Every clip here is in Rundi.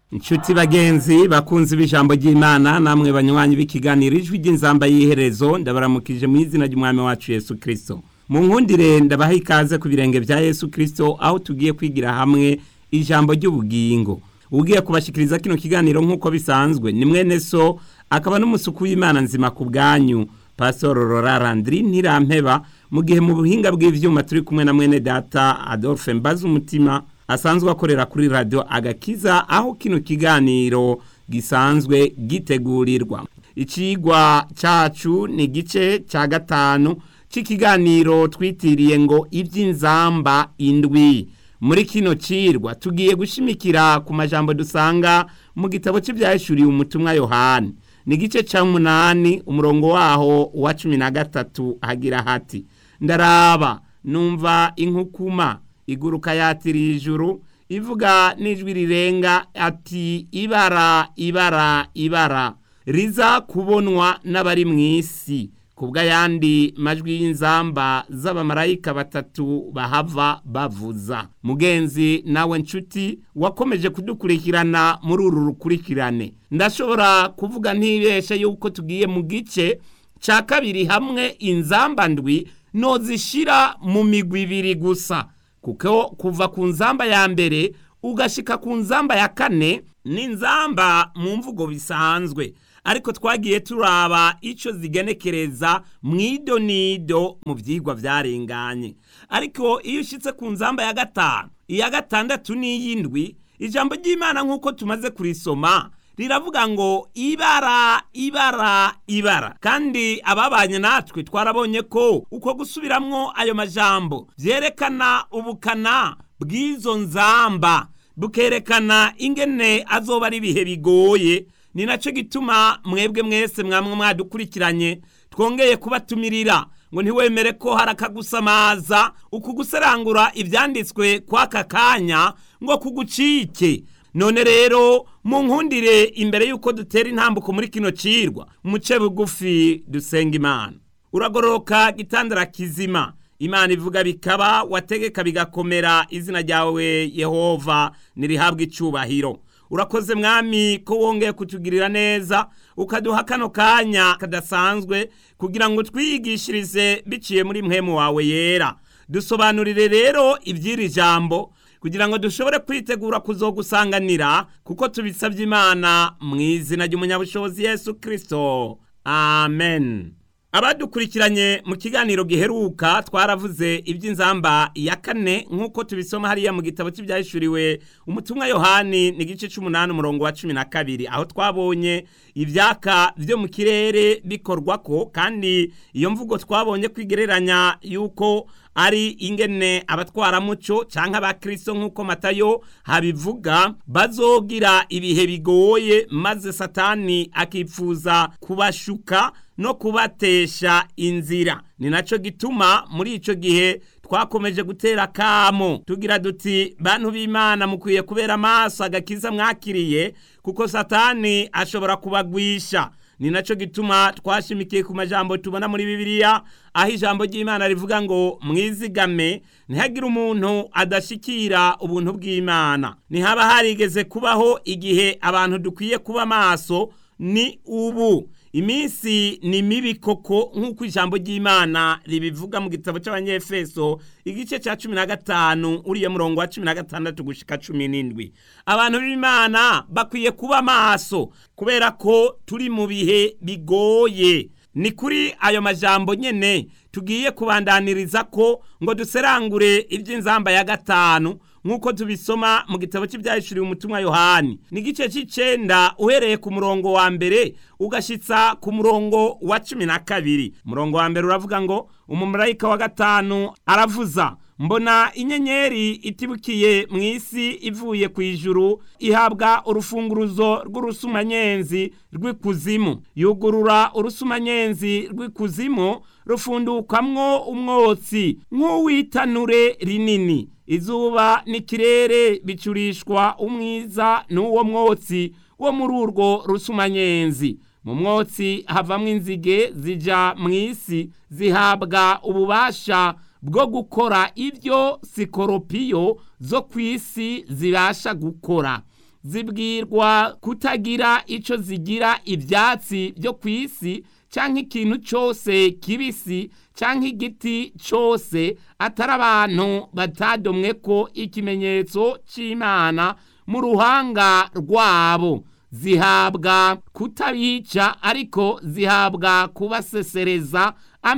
inshuti bagenzi bakunzi b'ijambo ry'imana namwe banywanyi b'ikiganiro ijwi ry'inzamba y'iherezo ndabaramukije mu izina ry'umwami wacu yesu kirisito mu nkundire ndabaha ikaze ku birenge bya yesu kirisito aho tugiye kwigira hamwe ijambo ry'ubugingo ugiye kubashikiriza kino kiganiro nk'uko bisanzwe ni mwene so akaba n'umusuku w'imana nzima ku bwanyu pasoro rorarandiri ntirampeba mu gihe mu buhinga bw'ivyuma turi kumwe na mwene data adolphe mbaza umutima asanzwe akorera kuri radiyo agakiza aho kino kiganiro gisanzwe gitegurirwa icigwa cacu ni igice ca gatanu c'ikiganiro twitiriye ngo ivy'inzamba indwi muri kino cirwa tugiye gushimikira ku majambo dusanga mu gitabo c'ivyahishuriye umutumwa yohani ni igice ca munani umurongo waho wa cumi na gatatu hagira hati ndaraba numva inkukuma iguruka yatiriye ijuru ivuga n'ijwi rirenga ati ibara ibara ibara riza kubonwa n'abari mu isi kubw'ayandi majwi y'inzamba z'abamarayika batatu bahava bavuza mugenzi nawe nshuti wakomeje kudukurikirana muri uru rukurikirane ndashobora kuvuga ntibeshe yuko tugiye mu gice cya kabiri hamwe inzamba ndwi nozishira mu migwi ibiri gusa kuko kuva ku nzamba ya mbere ugashika ku nzamba ya kane ni inzamba mu mvugo bisanzwe ariko twagiye turaba icyo zigenekereza mu idonido mu byigwa byarenganye ariko iyo ushyitse ku nzamba ya gatanu iya gatandatu n'iy'indwi ijambo ry'imana nk'uko tumaze kurisoma riravuga ngo ibara ibara ibara kandi ababanye natwe twarabonye ko uko gusubiramwo ayo majambo byerekana ubukana bw'izo nzamba bukerekana ingene azoba ari ibihe bigoye ni nacyo gituma mwebwe mwese mwamwe mwadukurikiranye twongeye kubatumirira ngo ntiwemere ko hari akagusamaza uku guserangura ibyanditswe kw'aka kanya ngo kugucike none rero mu nkundire imbere y'uko dutera intambuko muri kino cirwa muce bugufi dusenga imana uragororoka gitandara kizima imana ivuga bikaba wategeka bigakomera izina ryawe yehova nirihabwa icubahiro urakoze mwami ko wongeye kutugirira neza ukaduha kano kanya kadasanzwe kugira ngo twiyigishirize biciye muri mwemu wawe yera dusobanurire rero iby'iri jambo kugira ngo dushobore kwitegura kuzogusanganira kuko tubisabye imana mu izina ry'umunyabushobozi yesu kirisito amen abadukurikiranye mu kiganiro giheruka twaravuze iby'inzamba ya kane nk'uko tubisoma hariya mu gitabo cy'ibyahishuriwe umutumwa yohani ni igice cy'umunani umurongo wa cumi na kabiri aho twabonye ibyaka byo mu kirere bikorwa ko kandi iyo mvugo twabonye kwigereranya yuko ari ingene abatwaramuco cyangwa abakristo nk'uko matayo habivuga bazogira ibihe bigoye maze satani akipfuza kubashuka no kubatesha inzira ni nacyo gituma muri icyo gihe twakomeje gutera kamo tugira duti bantu b'imana mukwiye kubera amaso agakiza mwakiriye kuko satani ashobora kubagwisha ni nacyo gituma twashimikiye ku majambo tubona muri bibiliya aho ijambo ry'imana rivuga ngo mwizigame ntihagire umuntu adashikira ubuntu bw'imana ntihaba harigeze kubaho igihe abantu dukwiye kuba maso ni ubu iminsi ni mibi koko nk'uko ijambo ry'imana ribivuga mu gitabo cy'abanyefeso igice cya cumi na gatanu uriya murongo wa cumi na gatandatu gushika cumi n'indwi abantu b'imana bakwiye kuba maso kubera ko turi mu bihe bigoye ni kuri ayo majambo nyene tugiye kubandaniriza ko ngo duserangure iby'inzamba ya gatanu nk'uko tubisoma mu gitabo cy'ibyahishuriwe umutumwa yohani ni igice cy'icenda uhereye ku murongo wa mbere ugashitsa ku murongo wa cumi na kabiri umurongo wa mbere uravuga ngo umumarayika wa gatanu aravuza mbona inyenyeri itibukiye mu isi ivuye ku ijuru ihabwa urufunguruzo rw'urusumanyenzi rw'ikuzimu yugurura urusumanyenzi rw'ikuzimu rufundukamwo umwotsi nk'uw'itanure rinini izuba n'ikirere bicurishwa umwiza n'uwo mwotsi wo muri urwo rusumanyenzi mu mwotsi havamwo inzige zija mu isi zihabwa ububasha bwo gukora ibyo sikoropiyo zo ku isi zibasha gukora zibwirwa kutagira ico zigira ivyatsi byo ku isi canke ikintu cose kibisi canke igiti cose atari abantu batadomwe ko ikimenyetso c'imana mu ruhanga rwabo zihabwa kutabica ariko zihabwa kubasesereza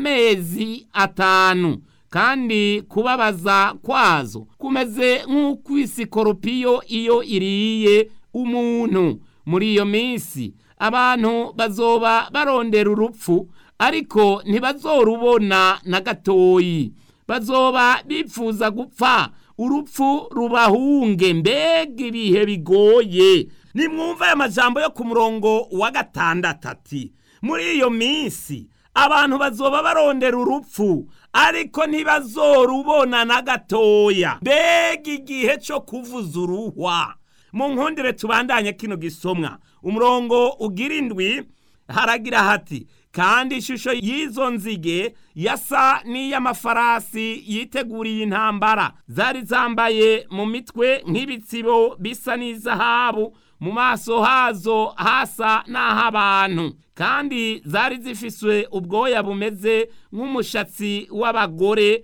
amezi atanu kandi kubabaza kwazo kumeze nk'uko isikoropiyo iyo iriye umuntu muri iyo minsi abantu bazoba barondera urupfu ariko ntibazorubona na gatoyi bazoba bipfuza gupfa urupfu rubahunge mbega ibihe bigoye nimwumva aya majambo yo ku murongo wa gatandatu ati muri iyo minsi abantu bazoba barondera urupfu ariko ntibazorubona na gatoya mbega igihe cyo kuvuza uruhwa mu nkundire tubandanye kino gisomwa umurongo ugira indwi haragira hati kandi ishusho y'izo nzige yasa n'iy'amafarasi yiteguriye intambara zari zambaye mu mitwe nk'ibitsibo bisa n'izahabu mu maso hazo hasa n'ah'abantu kandi zari zifiswe ubwoya bumeze nk'umushatsi w'abagore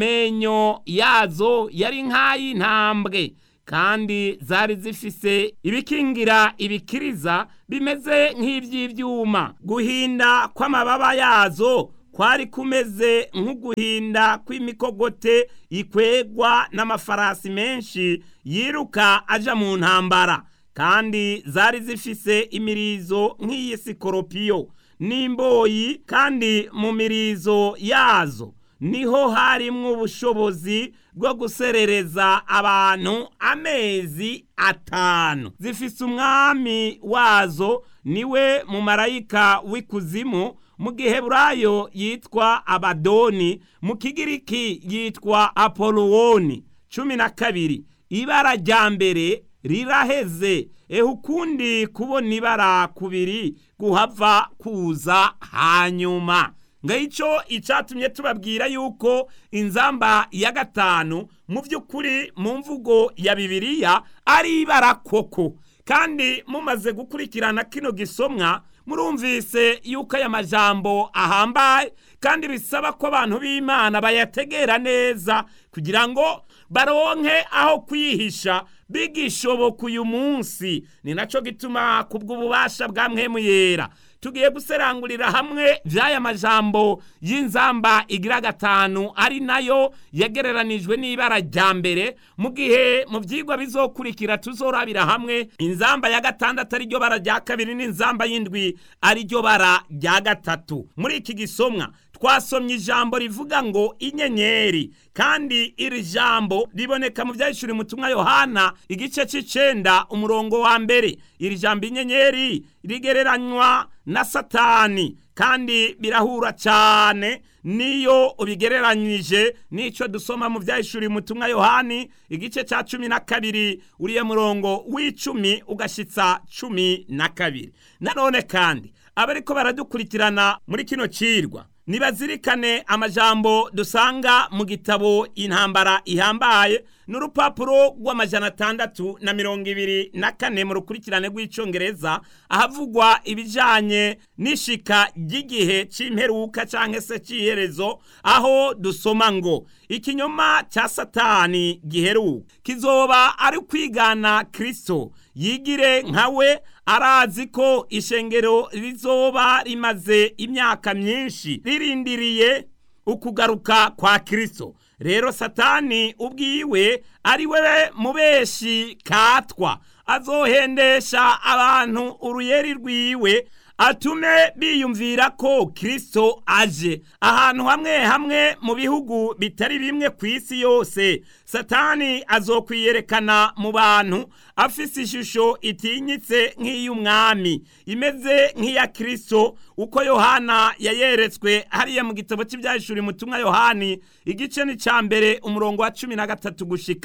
amenyo yazo yari nk'ay'intambwe kandi zari zifise ibikingira ibikiriza bimeze nk'iby'ibyuma guhinda kw'amababa yazo kwari kumeze nk'uguhinda kw'imikogote ikwegwa n'amafarasi menshi yiruka aja mu ntambara kandi zari zifise imirizo nk'iy'isikoropiyo n'imboyi kandi mu mirizo yazo niho harimwo ubushobozi bwo guserereza abantu amezi atanu zifise umwami wazo niwe mumarayika w'ikuzimu mu giheburayo yitwa abadoni mu kigiriki yitwa apolowoni cumi na kabiri ibara rya mbere riraheze ehe ukundi kubona ibara kubiri guhava kuza hanyuma ngicyo icyatumye tubabwira yuko inzamba ya gatanu mu by'ukuri mu mvugo ya bibiliya ari ibara koko kandi mumaze gukurikirana kino gisomwa murumvise yuko aya majambo ahambaye kandi bisaba ko abantu b'imana bayategera neza kugira ngo baronke aho kwihisha bigishoboka uyu munsi ni nacyo gituma kubw'ububasha bwa mwemu yera tugiye guserangurira hamwe by'aya majambo y'inzamba igira gatanu ari nayo yagereranijwe n'ibara rya mbere mu gihe mu byigwa bizokurikira tuzorabira hamwe inzamba ya gatandatu ariryo bara rya kabiri n'inzamba y'indwi ariryo bara rya gatatu muri iki gisomwa twasomye ijambo rivuga ngo inyenyeri kandi iri jambo riboneka mu byahishura umutumwa yohana igice cy'icenda umurongo wa mbere iri jambo inyenyeri rigereranywa na satani kandi birahura cyane niyo ubigereranyije n'icyo dusoma mu byahishura umutumwa yohani igice cya cumi na kabiri uriya murongo w'icumi ugashyitsa cumi na kabiri nanone kandi abariko baradukurikirana muri kino cirwa nibazirikane amajambo dusanga mu gitabo intambara ihambaye n'urupapuro rw'amajana atandatu na mirongo ibiri na kane mu rukurikirane rw'icongereza ahavugwa ibijanye n'ishika ry'igihe c'imperuka canke se c'iherezo aho dusoma ngo ikinyoma ca satani giheruka kizoba ari kwigana kristo yigire nkawe arazi ko ishengero rizoba rimaze imyaka myinshi ririndiriye ukugaruka kwa kristo rero satani ubwiwe ari we mubeshi katwa azohendesha abantu uruyeri rwiwe atume biyumvira ko kristo aje ahantu hamwe hamwe mu bihugu bitari bimwe ku isi yose satani azokwiyerekana mu bantu afise ishusho itinyitse nk'iy'umwami imeze nk'iya kristo uko yohana yayeretswe hariya mu gitabo cy'ibyahishura umutumwa yohani igice ni cya mbere umurongo wa cumi na gatatu gushika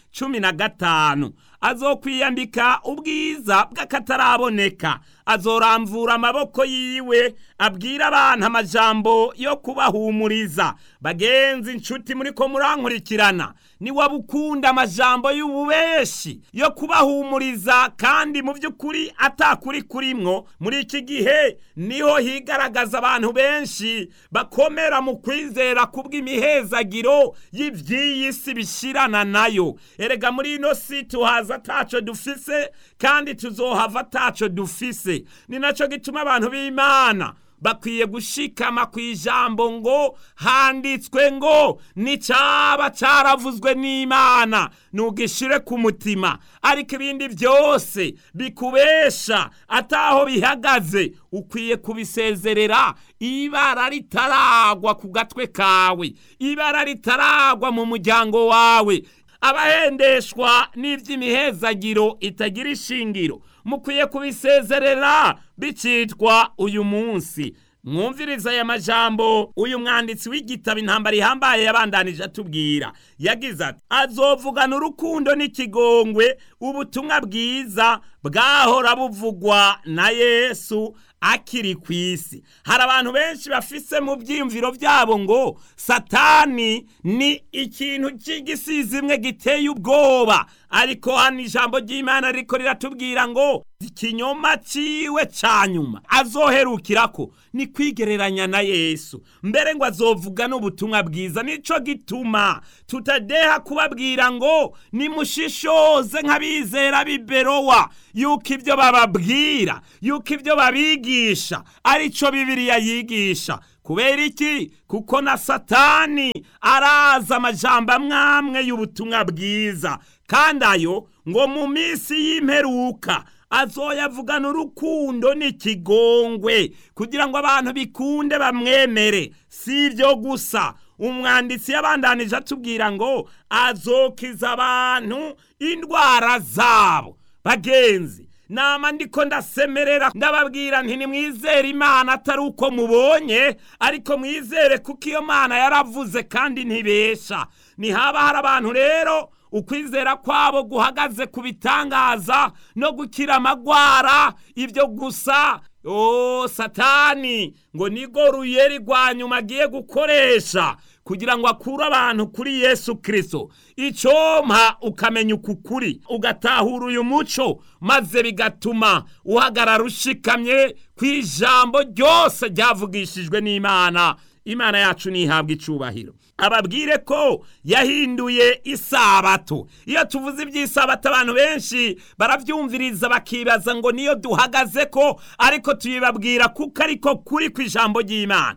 cumi na gatanu azokwiyambika ubwiza bw'akataraboneka azoramvura amaboko yiwe abwira abantu amajambo yo kubahumuriza bagenzi inshuti muri ko murankurikirana niwaba ukunda amajambo y'ububeshi yo kubahumuriza kandi mu by'ukuri atakuri kurimwo muri iki gihe niho higaragaza abantu benshi bakomera mu kwizera kubw'imihezagiro y'iby'iyi si bishirana nayo erega muri ino si tuhaza ataco dufise kandi tuzohava ataco dufise ni naco gituma abantu b'imana bakwiye gushikama ku ijambo ngo handitswe ngo nicaba caravuzwe n'imana nugishire ku mutima ariko ibindi byose bikubesha ataho bihagaze ukwiye kubisezerera ibara ritaragwa ku gatwe kawe ibara ritaragwa mu muryango wawe abahendeshwa n'iby'imihezagiro itagira ishingiro mukwiye kubisezerera bicitwa uyu munsi mwumviriza aya majambo uyu mwanditsi w'igitabo intambara ihambaye yabandanije atubwira yagize ati azovugana urukundo n'ikigongwe ubutumwa bwiza bwahora buvugwa na yesu akiri ku isi hari abantu benshi bafise mu byiyumviro byabo ngo satani ni ikintu cy'igisizimwe giteye ubwoba ariko hano ijambo ry'imana riko riratubwira ngo ikinyoma ciwe ca nyuma azoherukirako ni kwigereranya na yesu mbere ngo azovuga n'ubutumwa bwiza nico gituma tutadeha kubabwira ngo nimushishoze nk'abizera b'iberowa yuko ibyo bababwira yuko ibyo babigisha arico bibiriya yigisha kubera iki kuko na satani araza amajambo amwamwe y'ubutumwa bwiza kandi ayo ngo mu minsi y'imperuka azoyavugana urukundo n'ikigongwe kugira ngo abantu bikunde bamwemere si ibyo gusa umwanditsi yabandanije atubwira ngo azokiza abantu indwara zabo bagenzi nama ndiko ndasemerera ndababwira nti nimwizere imana atari uko mubonye ariko mwizere kuko iyo mana yaravuze kandi ntibesha ntihaba hari abantu rero ukwizera kwabo guhagaze ku bitangaza no gukira amagwara ibyo gusa o satani ngo nigo ruyeri rwa nyuma agiye gukoresha kugira ngo akure abantu kuri yesu kirisito icompa ukamenya uku kuri ugatahura uyu muco maze bigatuma uhagarara ushikamye ku ijambo ryose ryavugishijwe n'imana imana yacu ntihabwe icubahiro ababwire ko yahinduye isabato iyo tuvuze iby'isabato abantu benshi barabyumviriza bakibaza ngo niyo duhagaze ko ariko tuyibabwira kuko ariko kuri ku ijambo ry'imana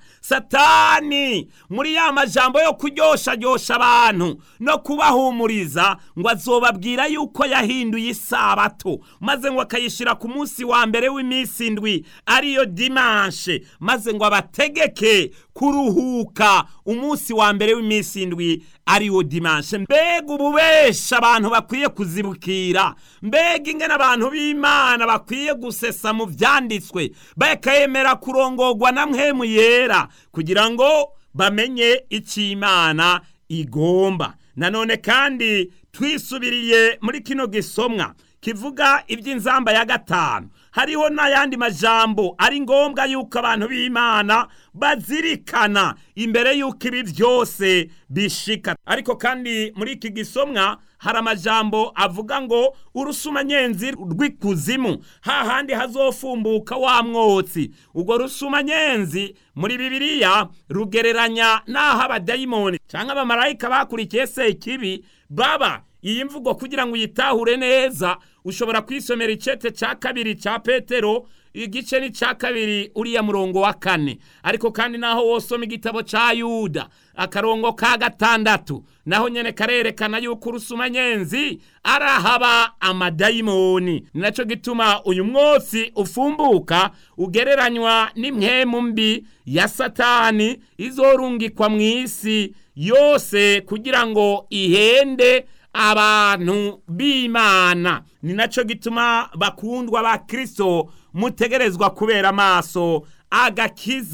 satani muri ya majambo yo kuryoshajyosha abantu no kubahumuriza ngo azobabwira yuko yahinduye isabato maze ngo akayishyira ku munsi wa mbere w'iminsi indwi ariyo dimanshe maze ngo abategeke kuruhuka umunsi wa mbere w'iminsi indwi ariwo dimanshe mbega ububesha abantu bakwiye kuzibukira mbega ingene abantu b'imana bakwiye gusesa mu byanditswe bakayemera kurongorwa na mwemu yera kugira ngo bamenye icyo imana igomba nanone kandi twisubiriye muri kino gisomwa kivuga iby'inzamba ya gatanu hariho n'ayandi majambo ari ngombwa yuko abantu b'imana bazirikana imbere y'uko ibi byose bishika ariko kandi muri iki gisomwa hari amajambo avuga ngo urusumanyenzi rw'ikuzimu hahandi hazofumbuka wa mwotsi ubwo rusumanyenzi muri bibiliya rugereranya n'aho abadayimoni cyangwa abamarayika bakurikiye sekibi baba iyi mvugo kugira ngo uyitahure neza ushobora kwisomera icete cya kabiri cya petero igice ni cya kabiri uriya murongo wa kane ariko kandi naho wosoma igitabo cya yuda akarongo ka gatandatu naho nyene karerekana yuko urusumanyenzi arahaba amadayimoni ni nacyo gituma uyu mwotsi ufumbuka ugereranywa n'impwemu mbi ya satani izorungikwa mu isi yose kugira ngo ihende abantu b'imana ni nacyo gituma bakundwa ba kirisito mutegerezwa kubera amaso agakiza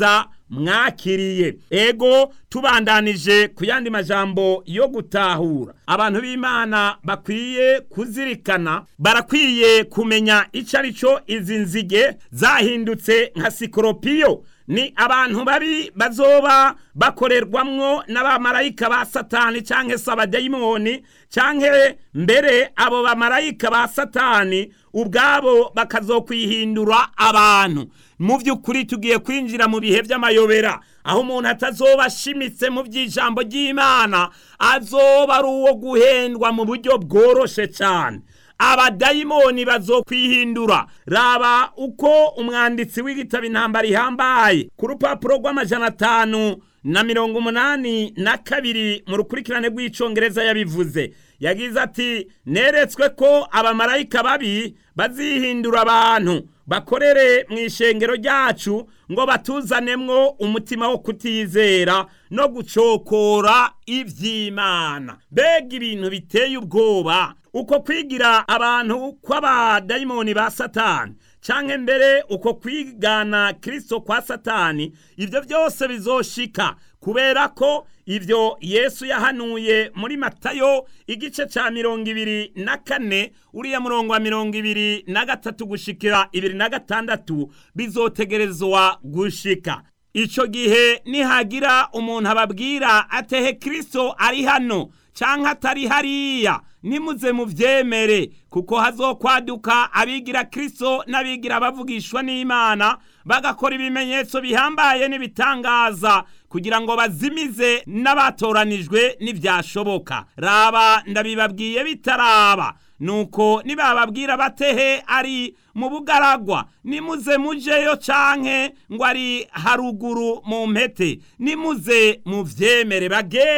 mwakiriye ego tubandanije ku yandi majambo yo gutahura abantu b'imana bakwiye kuzirikana barakwiye kumenya icyo ari cyo izi nzige zahindutse nka sikoropiyo ni abantu babi bazoba bakorerwamwo n'abamarayika ba satani cyangwa se abadayimoni cyangwa mbere abo bamarayika ba satani ubwabo bakazokwihindura abantu mu by'ukuri tugiye kwinjira mu bihe by'amayobera aho umuntu atazoba ashimitse mu by'ijambo ry'imana azoba ari uwo guhendwa mu buryo bworoshe cyane abadayimoni bazokwihindura raba uko umwanditsi w'igitabo intambara ihambaye ku rupapuro rw'amajana atanu na mirongo umunani na kabiri mu rukurikirane rw'icyongereza yabivuze yagize ati neretswe ko abamarayika babi bazihindura abantu bakorere mu ishengero ryacu ngo batuzanemwo umutima wo kutizera no gucokora iby'imana mbega ibintu biteye ubwoba uko kwigira abantu kw'abadayimoni ba satani cyangwa mbere uko kwigana kirisito kwa satani ibyo byose bizoshika kubera ko ibyo yesu yahanuye muri matayo igice cya mirongo ibiri na kane uriya murongo wa mirongo ibiri na gatatu gushikira ibiri na gatandatu bizotegerezwa gushika icyo gihe nihagira umuntu ababwira atehe kirisito ari hano cyangwa atari hariya nimuze mubyemere kuko hazokwaduka abigira kirisito n'abigira bavugishwa n'imana bagakora ibimenyetso bihambaye n'ibitangaza kugira ngo bazimize n'abatoranijwe n'ibyashoboka raba ndabibabwiye bitaraba nuko nibababwira batehe ari mu bugaragwa nimuze mujeyo canke ngo ari haruguru mu mpete nimuze muvyemere bage